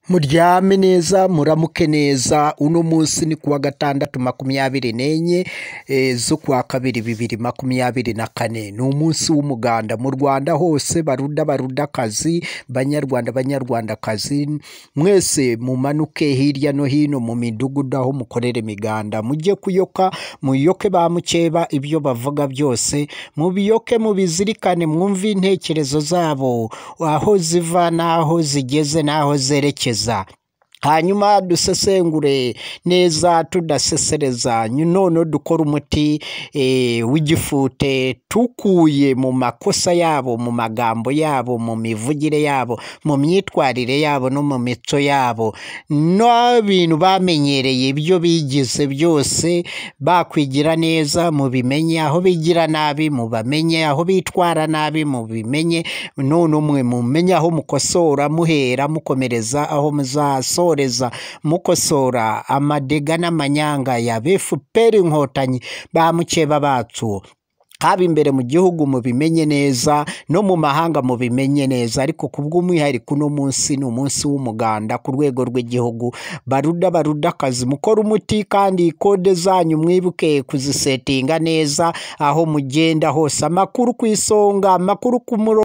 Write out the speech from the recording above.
muryame neza muramuke neza uno munsi ni kuwa gatandatu makumyabiri n'enye eh, z'ukwa kabiri bibiri makumyabiri na kane ni umunsi w'umuganda mu rwanda hose baruda barudakazi banyarwanda banyarwandakazi mwese mumanuke hirya no hino mu midugudu aho mukorera imiganda mujye kuyoka muyoke ba mukeba ibyo bavuga byose mubiyoke mubizirikane mwumve intekerezo zabo aho ziva n'aho zigeze n'aho zerekeza hanyuma dusesengure neza tudasesereza none dukora umuti eh, w'igifute tukuye mu makosa yabo mu magambo yabo mu mivugire yabo mu myitwarire yabo no mu mico yabo n'abintu bamenyereye ibyo bigize byose bakwigira neza mubimenye aho bigira nabi mubamenye aho bitwara nabi mubimenye none umwe mumenye aho mukosora muhera mukomereza aho muzaso gusoreza mukosora amadega n'amanyanga ya befuperi inkotanyi ba mukeba bacu haba imbere mu gihugu mubimenye neza no mu mahanga mubimenye neza ariko ku bw'umwihariko uno munsi ni umunsi w'umuganda ku rwego rw'igihugu baruda baruda akazi mukora umuti kandi kode zanyu mwibuke kuzisetinga neza aho mugenda hose amakuru ku isonga amakuru ku murongo